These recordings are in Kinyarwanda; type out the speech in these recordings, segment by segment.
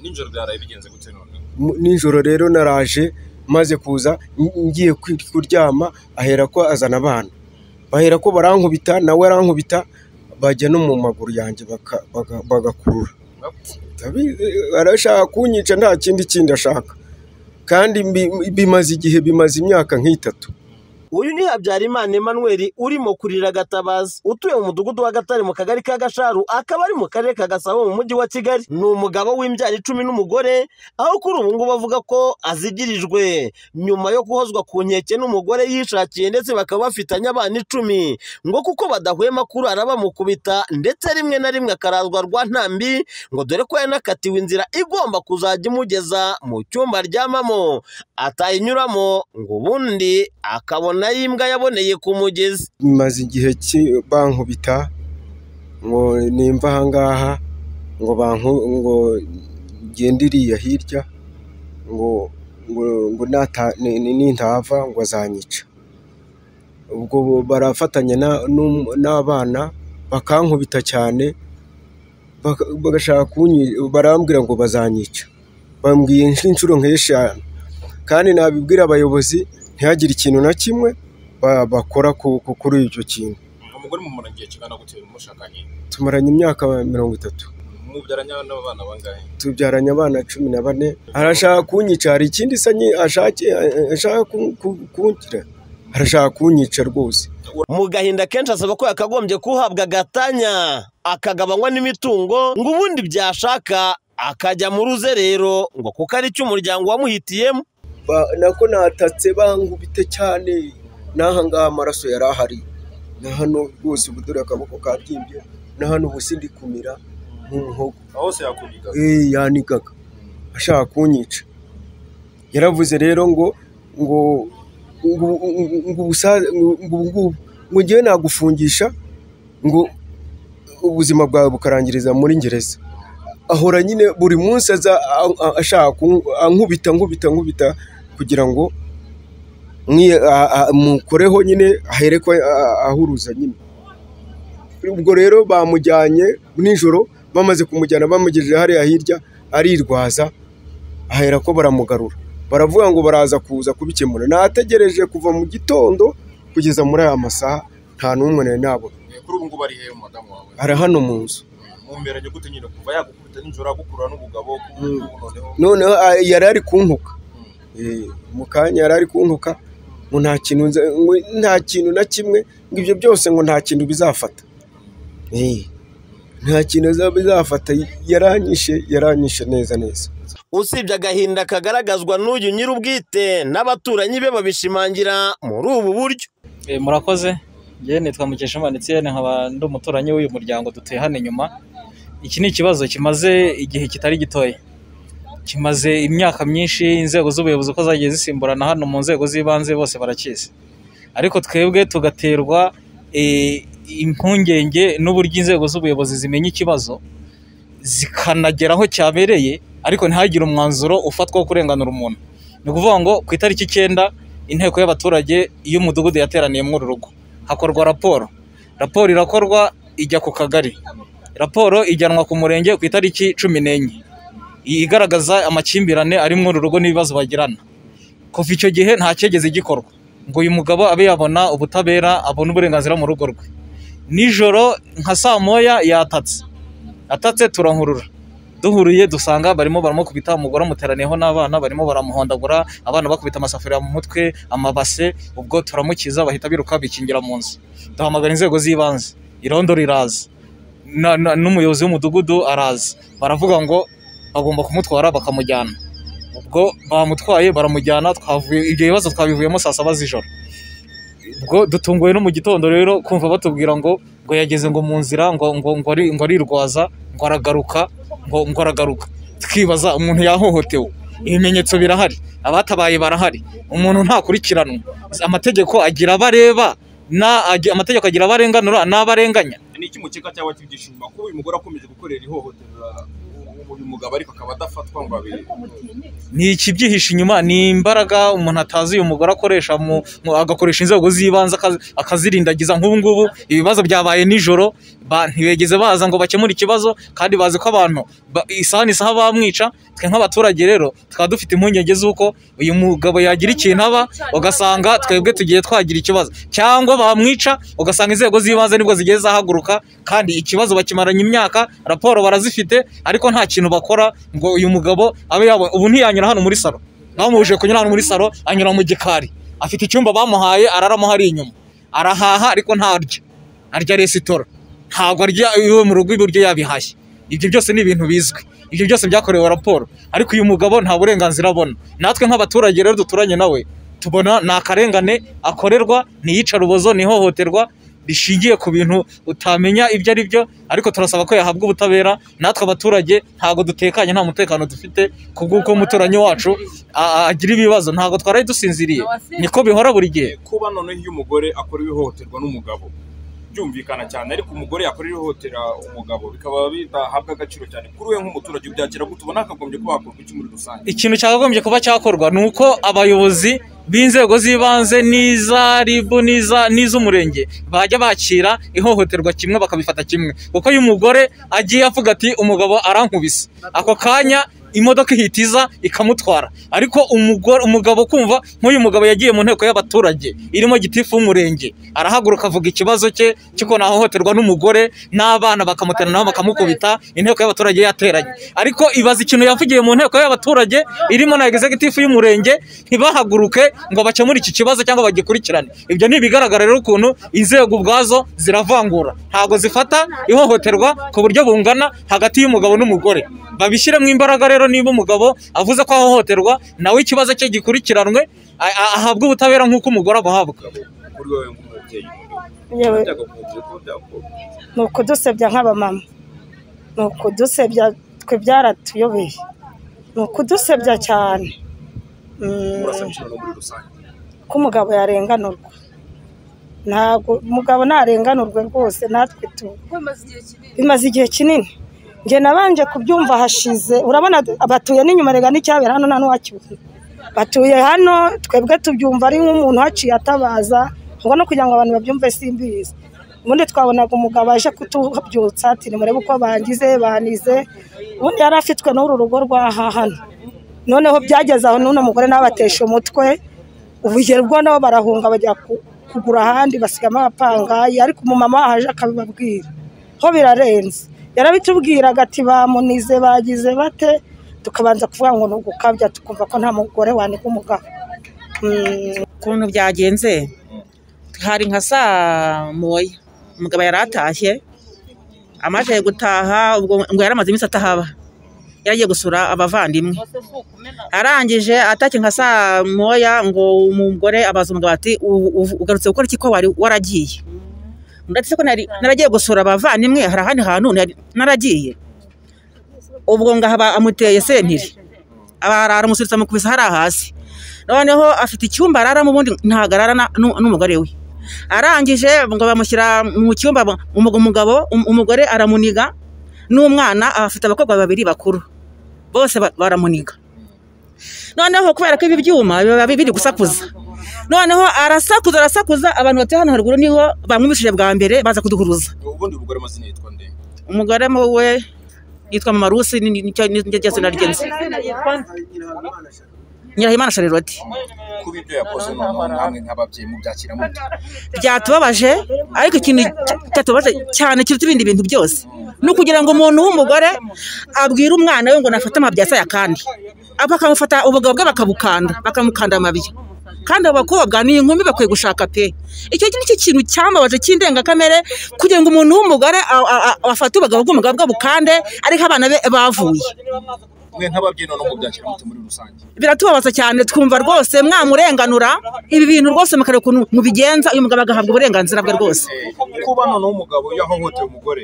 nijoro byaraye bigenze gute none nijoro rero naraje maze kuza ngiye kwi- kuryama ahera ko azana abana bahera ko barankubita nawe arankubita bajya no mu maguru yanjye baka- baga- bagakurura Ndabizi, arashaka kunyica nta kindi kindi ashaka kandi mbi- bimaze igihe bimaze imyaka nk'itatu uyu ni habyarimana emmanuel urimo kurira gatabazi utuye mu mudugudu wa gatare mu kagari ka gasharu akaba ari mu karere ka gasabo mu mujyi wa kigali ni umugabo w'imbyaro icumi n'umugore aho kuri ubu ngubu avuga ko azigirijwe nyuma yo guhozwa ku nkeke n'umugore yishakiye ndetse bakaba bafitanye abana icumi ngo kuko badahwema kurara bamukubita ndetse rimwe na rimwe akarazwa rwa ntambi ngo dore ko yanakatiwe inzira igomba kuzajya imugeza mu cyumba aryamamo atayinyuramo ngo ubundi akabona y'imbwa yaboneye ku mugezi bimaze igihe ki- bankubita ngo nimva aha ngaha ngo banku ngo ngende iriya hirya ngo ngo ngo nata- ni- ni- nintahava ngo azanyica ubwo bo- barafatanya na- n'um- n'abana bakankubita cyane baka- bagashaka kunyi barambwira ngo bazanyica bambwiye nk'inshuro nk'eshanu kandi nabibwira abayobozi ntihagire ikintu na kimwe ba- bakora ku- ku- kuri icyo kintu umugore mumara igihe kingana gute mushakanye tumaranye imyaka mirongo itatu mubyaranye n'abana bangahe tubyaranye abana cumi na bane arashaka kunyica hari ikindi isa nyi- ashake ashaka ku- ku- kungira arashaka kunyica rwose mu gahinda kenshi asaba ko yakagombye kuhabwa agatanya akagabanywa n'imitungo ngo ubundi byashaka akajya mu ruzerero ngo kuko ari cyo umuryango wamuhitiyemo Ba- nako natatse bangubite cyane n'aha ngaha amaraso yari ahari na hano rwose ubu dore akaboko kabyimbye na hano ubu sindikumira nk'umuhogo aho se yakubika Eh, yanigaga ashaka kunyica yaravuze rero ngo ngo ngo ngo ubusa- ngo- ngo- ngo- ngo ngewe nagufungisha ngo ubuzima bwawe bukarangiriza muri ngereza ahora nyine buri munsi aza a- a- ashaka kun- ankubita nkubita nkubita kugira ngo mwi- a- a- mukoreho nyine ahereko ahuruza nyine ubwo rero bamujyanye nijoro bamaze kumujyana bamugejeje hariya hirya arirwaza ahera ko baramugarura baravuga ngo baraza kuza kubikemura nategereje kuva mu gitondo kugeza muri aya masaha nta n'umwe nari nabona Eh, kuri ubu ngubu ari hehe umudamu wawe ari hano mu nzu mumberanye gute nyine kuva yagukubita nijoro agukurura n'ubugabo kubu Mm. noneho noneho a- yari ari kunkuka Eh, mu kanya yari ari kunkuka ngo nta kintu nza- ngo nta kintu na kimwe ngo ibyo byose ngo nta kintu bizafata Eh, nta kintu bizafata yaranyishe yaranyishe neza neza usibye agahinda kagaragazwa n'uyu nyir'ubwite n'abaturanyi be babishimangira muri ubu buryo Eh, murakoze njyewe nitwa mukeshimana etienne nkaba ndi umuturanyi w'uyu muryango dutuye hano inyuma iki ni ikibazo kimaze igihe kitari gitoya kimaze imyaka myinshi inzego z'ubuyobozi uko zagiye zisimburana hano mu nzego z'ibanze bose barakizi ariko twebwe tugaterwa eh, impungenge n'uburyo inzego z'ubuyobozi zimenya ikibazo zikanagera aho cyabereye ariko ntihagire umwanzuro ufatwa wo kurenganura umuntu ni ukuvuga ngo ku itariki icyenda inteko y'abaturage y'umudugudu yateraniye muri uru rugo hakorwa raporo raporo irakorwa ijya ku kagari raporo ijyanwa ku murenge ku itariki cumi n'enye Iyi igaragaza amakimbirane ari muri uru rugo n'ibibazo bagirana kuva icyo gihe nta cyegeze gikorwa ngo uyu mugabo abe yabona ubutabera abone uburenganzira mu rugo rwe nijoro nka saa moya yatatse atatse turankurura duhuriye dusanga barimo baramukubita umugore amuteraniyeho n'abana barimo baramuhondagura abana bakubita amasafuriya mu mutwe amabase ubwo turamukiza bahita biruka bikingira mu nzu duhamagara inzego z'ibanze irondo riraza na- na- n'umuyobozi w'umudugudu araza baravuga ngo bagomba kumutwara bakamujyana ubwo bamutwaye baramujyana twavuye ibyo bibazo twabivuyemo saa saba z'ijoro ubwo dutunguwe no mu gitondo rero kumva batubwira ngo ngo yageze ngo mu nzira ngo ngo ngo ari ngo arirwaza ngo aragaruka ngo ngo aragaruka twibaza umuntu yahohotewe ibimenyetso birahari abatabaye barahari umuntu ntakurikiranwa amategeko agira abareba na agi- amategeko agira abarenganura n'abarenganya ni iki mukeka cyangwa kibyishima kuba uyu mugore akomeje gukorera ihohoterwa uyu mugabo ariko akaba adafatwa ngo abiri ni ikibyihishe inyuma ni imbaraga umuntu atazi uyu mugore akoresha mu, mu, agakoresha inzego z'ibanze akazi- akazirindagiza nk'ubu ngubu ibibazo byabaye nijoro ba- ntibigeze baza ngo bakemure ikibazo kandi bazi ko abantu ba- isaha n'isaha bamwica twe nk'abaturage rero tukaba dufite impungenge z'uko uyu mugabo yagira ikintu aba ugasanga twebwe tugiye twagira ikibazo cyangwa bamwica ugasanga inzego z'ibanze nibwo zigiye zahaguruka kandi ikibazo bakimaranye imyaka raporo barazifite ariko nta kintu bakora ngo uyu mugabo abe yabo ubu ntiyanyura hano muri salo bamuhuje kunyura hano muri salo anyura mu gikari afite icyumba bamuhaye araramo hari inyuma arahaha ariko ntarya arya resitora ntabwo arya iwe mu rugo ibiryo yabihashye ibyo byose ni ibintu bizwi ibyo byose byakorewe raporo ariko uyu mugabo nta burenganzira abona natwe nk'abaturage rero duturanye nawe tubona ni akarengane akorerwa ni iyicarubozo ni ihohoterwa rishingiye ku bintu utamenya ibyo ari byo ariko turasaba ko yahabwa ubutabera natwe abaturage ntabwo dutekanye nta mutekano dufite ku bw'uko umuturanyi wacu a- a- agira ibibazo ntabwo twaraye dusinziriye niko bihora buri gihe kuba noneho iyo umugore akora ihohoterwa n'umugabo byumvikana cyane ariko umugore yakora ihohotera umugabo bikaba bidahabwa agaciro cyane kuri we nk'umuturage ubyakira gute ubona hakagombye kuba hakorwa iki muri rusange ikintu cyakagombye kuba cyakorwa ni uko abayobozi b'inzego z'ibanze n'iza ribu n'iza n'iz'umurenge bajya bakira ihohoterwa kimwe bakabifata kimwe kuko iyo umugore agiye avuga ati umugabo arankubise ako kanya imodoka ihitiza ikamutwara ariko umugore umugabo kumva nk'uyu mugabo yagiye mu nteko y'abaturage irimo gitifu w'umurenge arahaguruka avuga ikibazo cye cy'ukuntu ahohoterwa n'umugore n'abana bakamuteranaho bakamukubita inteko y'abaturage yateranye ariko ibaza ikintu yavugiye mu nteko y'abaturage irimo na executive y'umurenge ntibahaguruke ngo bakemure iki kibazo cyangwa bagikurikirane ibyo ni ibigaragara rero ukuntu inzego ubwazo ziravangura ntabwo zifata ihohoterwa ku buryo bungana hagati y'umugabo n'umugore babishyiremo imbaraga rero niba umugabo avuze ko ahohoterwa nawe ikibazo cye gikurikiranwe a- a- ahabwe ubutabera nk'uko umugore abuhabwa kuri wowe nk'umubyeyi yewe byakagombye kuba byakorwa ni ukudusebya nk'abamama ni ukudusebya twe byaratuyobeye ni ukudusebya cyane Mm, urasaba iki noneho muri rusange ko umugabo yarenganurwa ntabwo umugabo narenganurwe rwose natwe tu bimaze igihe kinini njye nabanje kubyumva hashize urabona batuye n'inyuma rega n'icyabera hano nta n'uwakibuka batuye hano twebwe tubyumva ari nk'umuntu uhaciye atabaza ngo no kugira ngo abantu babyumve simbizi ubundi twabonaga umugabo aje kutubyutsa ati nimurebe uko bangize banize ubundi yari afitwe n'uru rugo rw'aha hano noneho byageze aho n'uno mugore nawe atesha umutwe ubwo nabo barahunga bajya ku- kugura ahandi basigamo abapangayi ariko umumama wahaje akabibabwira ho birarenze yarabitubwiraga ati bamunize bagize bate tukabanza kuvuga ngo ni ugukabya tukumva ko nta mugore waniga umugabo Mm. ukuntu byagenze hari nka saa moya umugabo yari atashye amaze gutaha ubwo ngo yari amaze iminsi atahaba yagiye gusura abavandimwe arangije atashye nka saa moya ngo umugore abaza umugabo ati "U- u- ugarutse gukora iki ko wari waragiye ndetse ko nari- naragiye gusura abavandimwe hari ahandi hantu nari- naragiye ubwo ngahaba amuteye sentiri aba- aramusubiza amukubise hariya hasi noneho afite icyumba araramo ubundi ntabwo arara na- nu- n'umugore we arangije ngo bamushyira mu cyumba ba- umu- umugabo um- umugore aramuniga n'umwana afite abakobwa babiri bakuru bose ba- baramuniga noneho kubera ko ibi byuma biba biri gusakuza noneho arasakuza arasakuza abantu batuye hano haruguru niho bamwumvishije bwa mbere baza kuduhuruza ubundi umugore amazina yitwa nde umugore mu we yitwa mama rusi ni- ni- nicyo nicyo ryose naryenze nyirahimana shariroti kuba ibyo yakoze noneho namwe nk'ababyeyi mubyakira mute byatubabaje ariko ikintu cyatubabaje cyane kiruta ibindi bintu byose ni ukugira ngo umuntu w'umugore abwire umwana we ngo nafate amabyasa ya kandi bakamufata ubugabo bwe bakabukanda bakamukanda amabya kandi abo bakobwa ni inkumi bakwiye gushaka pe icyo ni cyo kintu cyambabaje cy'indengakamere kugira ngo umuntu w'umugore a- a- a- afate ubugabo bw'umugabo bwe abukande ariko abana be bavuye mwe nk'ababyeyi noneho mubyakira mute muri rusange biratubabaza cyane twumva rwose mwamurenganura ibi bintu rwose mukareba ukuntu mubigenza uyu mugabo agahabwa uburenganzira bwe rwose kuba noneho umugabo yahohotera umugore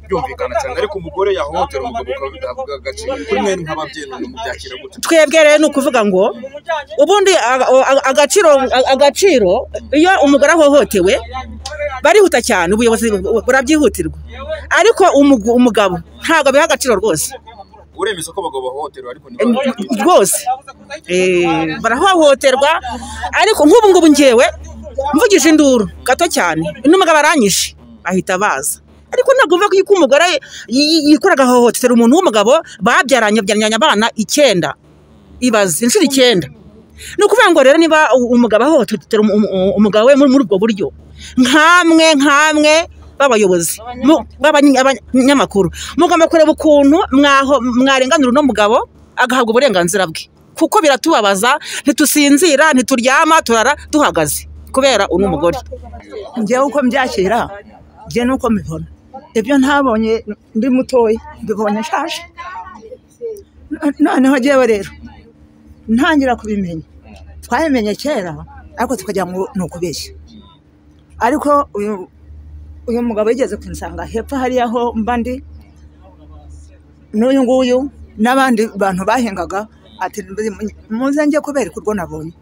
byumvikana cyane ariko umugore yahohotera umugabo ukaba bidahabwa agaciro kuri mwe nk'ababyeyi noneho mubyakira gute twebwe rero ni ukuvuga ngo ubundi aga- aga- agaciro agaciro iyo umugore ahohotewe barihuta cyane ubuyobozi bu- burabyihutirwa ariko umugu- umugabo ntabwo abiha agaciro rwose uremeza ko abagabo bahohoterwa ariko Eh, ntibababwire rwose Eh, barahohoterwa ariko nk'ubu ngubu ngewe mvugije induru gato cyane n'umugabo aranyishe ahita baza ariko ntabwo bivuga ko iyo umugore yi- yikora agahohotera umuntu w'umugabo babyaranye babyaranye abana icyenda ibaze inshuro icyenda ni ukuvuga ngo rero niba u- umugabo ahohotera umu- umu- umugabo we muri muri ubwo buryo nkamwe nkamwe b'abayobozi mu- b'abany- b'abanyamakuru mugomba kureba ukuntu mwaho- mwarenganura uno mugabo agahabwa uburenganzira bwe kuko biratubabaza ntitusinzira ntituryama turara duhagaze kubera uno mugore njyewe uko mbyakira njye nuko mbibona ibyo ntabonye ndi mutoya mbibonye nshaje No- noneho njyewe rero ntangira kubimenya twabimenye kera ariko tukagira ngo ni ukubeshya ariko uyu uyu mugabo yigeze kunsanga hepfo hariya aho mba ndi n'uyu nguyu n'abandi bantu bahingaga ati muze njye kubereka urwo nabonye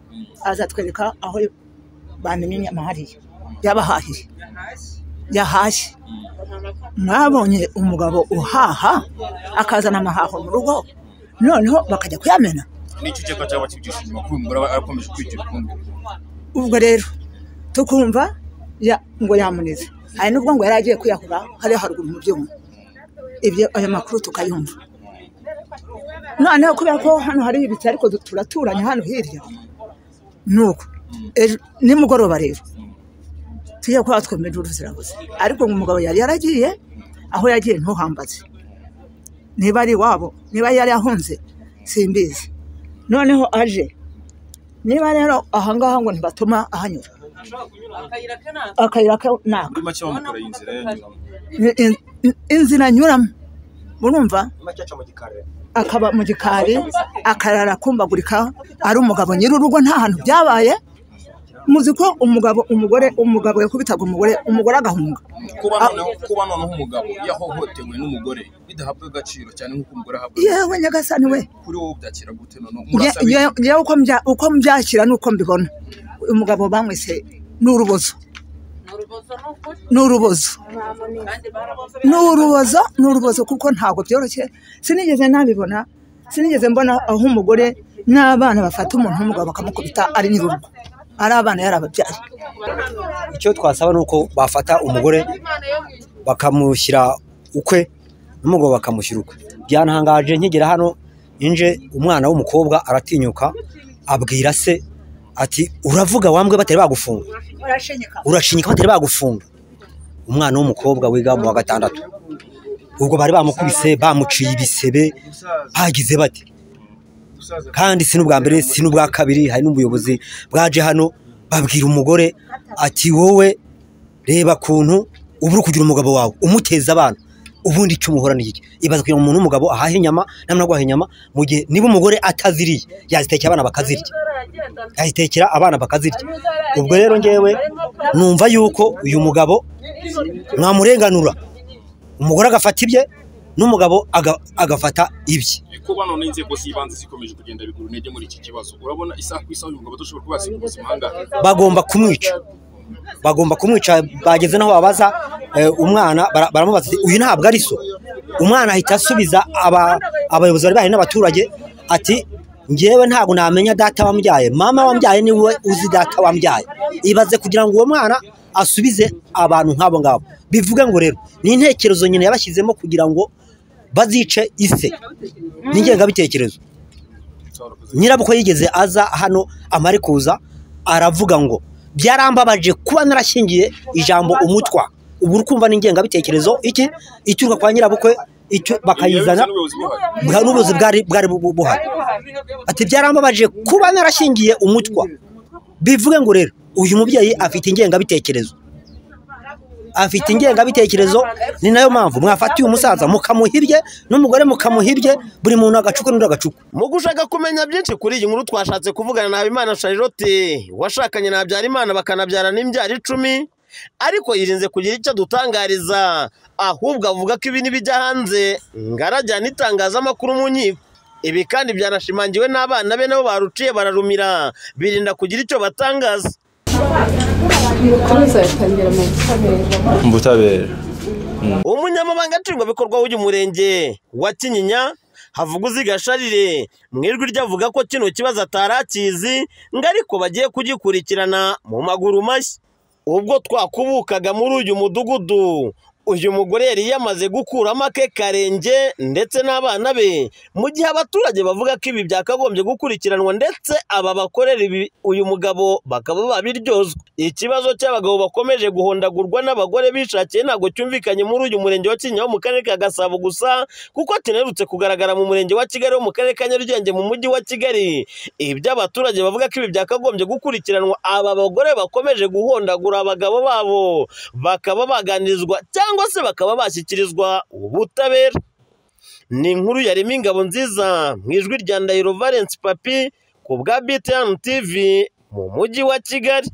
azatwereka aho bamenye inyama hariya yabahahiye yahashye mwabonye umugabo uhaha akazana amahaho mu rugo noneho bakajya kuyamena nicyo ukeka cyangwa kibyishima kuba umugore aba akomeje kwigira ukundi ubwo rero tukumva ya- ngo yamunize hari n'ubwo ngo yari agiye kwiyahura hariya haruguru mu byuma ibyo ayo makuru tukayumva noneho kubera ko hano hari ibiti ariko du- turaturanye hano hirya nuko ejo nimugoroba rero tujye kuba twemeje uruzirabuze ariko ngo umugabo yari yaragiye aho yagiye ntuhambaze niba ari iwabo niba yari ahunze simbizi noneho aje niba rero ahangaha ngo ntibatuma ahanyura akayira kanaka muri make bamukora iyi nzira yanyuramo In- in- in- inzira anyuramo urumva akaba mu gikari akarara akumbagurika ari umugabo nyiri urugo nta hantu byabaye muzi ko umugabo umugore umugabo yakubitaga umugore umugore agahunga kuba noneho kuba noneho umugabo yahohotewe n'umugore bidahabwa agaciro cyane nk'uko umugore ahabwa yewe nyagasani we kuri wowe byakira gute noneho Nge- murasaba iki? nge- ngewe uko mbya- uko mbyakira n'uko mbibona umugabo bamwise ni urubozo ni urubozo ni urubozo ni urubozo kuko ntabwo byoroshye sinigeze nabibona sinigeze mbona aho umugore n'abana bafata umuntu w'umugabo bakamukubita ari nyir'urugo ari abana yari ababyaye icyo twasaba ni uko bafata umugore bakamushyira ukwe n'umugabo bakamushyira ukwe byantangaje nkigera hano inje umwana w'umukobwa aratinyuka abwira se ati uravuga wambwe batari bagufunga urashinyika batari bagufunga umwana w'umukobwa wiga mu wa gatandatu ubwo bari bamukubise bamuciye ibisebe bagize bati kandi si n'ubwa mbere si n'ubwa kabiri hari n'ubuyobozi bwaje hano babwira umugore ati wowe reba kuntu ubu uri kugira umugabo wawe umuteza abana ubundi icyo umuhora ni iki ibaza kugira ngo umuntu w'umugabo ahahe inyama namara guhaha inyama mu gihe niba umugore ataziriye yazitekera abana bakazirya yazitekera abana bakazirya ubwo rero ngewe numva yuko uyu mugabo mwamurenganura umugore agafata ibye n'umugabo aga- agafata ibye kuba noneho inzego z'ibanze zikomeje kugenda bigura intege muri iki kibazo urabona isaha ku isaha uyu mugabo adashobora kuba yasiga ubuzima ahangaha bagomba kumwica bagomba kumwica bageze n'aho babaza eh, umwana bara- baramubaza ati, uyu ntabwo ari so umwana ahita asubiza aba- abayobozi bari bahari n'abaturage ati ngewe ntabwo namenya data wambyaye mama wambyaye niwe uzi data wambyaye ibaze kugira ngo uwo mwana asubize abantu nk'abo ngabo bivuga ngo rero ni intekerezo nyine yabashyizemo kugira ngo bazice ise n'ingengabitekerezo nyirabukwe yigeze aza hano amare kuza aravuga ngo byarambabaje kuba narashingiye ijambo umutwa ubu uri kumva n'ingengabitekerezo iki ituruka kwa nyirabukwe icyo bakayizana n'ubuyobozi buhari bwa n'ubuyobozi bwari bwari bu- bu- buhari ati byarambabaje kuba narashingiye umutwa bivuge ngo rero uyu mubyeyi afite ingengabitekerezo afite ingengabitekerezo ni nayo mpamvu mwafatiye umusaza mukamuhirye n'umugore mukamuhirye buri muntu agacuku n'undi agacuku mu gushaka kumenya byinshi kuri iyi nkuru twashatse kuvugana na Habimana Charlotte washakanye na Habyarimana bakanabyarana imbyaro icumi ariko yirinze kugira icyo adutangariza ahubwo avuga ko ibi n'ibijya hanze ngarajyana itangazamakuru mu nkiko ibi kandi byanashimangiwe n'abana be nabo baruciye bararumira birinda kugira icyo batangaza ubutabera umunyamabanga nshingwabikorwa w'uyu murenge wa kinyinya havuguzi gasharire mu ijwi rye avuga ko kino kibazo atari akizi ngo ariko bagiye kugikurikirana mu maguru mashya ubwo twakubukaga muri uyu mudugudu uyu mugore yari yamaze gukuramo ake karenge ndetse n'abana be mu gihe abaturage bavuga ko ibi byakagombye gukurikiranwa ndetse aba bakorera ibi uyu mugabo bakaba babiryozwa ikibazo cy'abagabo bakomeje guhondagurwa n'abagore bishakiye ntabwo cyumvikanye muri uyu murenge wa Kinyaho mu karere ka Gasabo gusa kuko kinerutse kugaragara mu murenge wa Kigali wo mu karere ka Nyarugenge mu mujyi wa Kigali ibyo abaturage bavuga ko ibi byakagombye gukurikiranwa aba bagore bakomeje guhondagura abagabo babo bakaba baganirizwa cyangwa se bakaba bashyikirizwa ubutabera ni inkuru yarema ingabo nziza mu ijwi rya ndahiro valence papi ku bwa btn tv mu mujyi wa kigali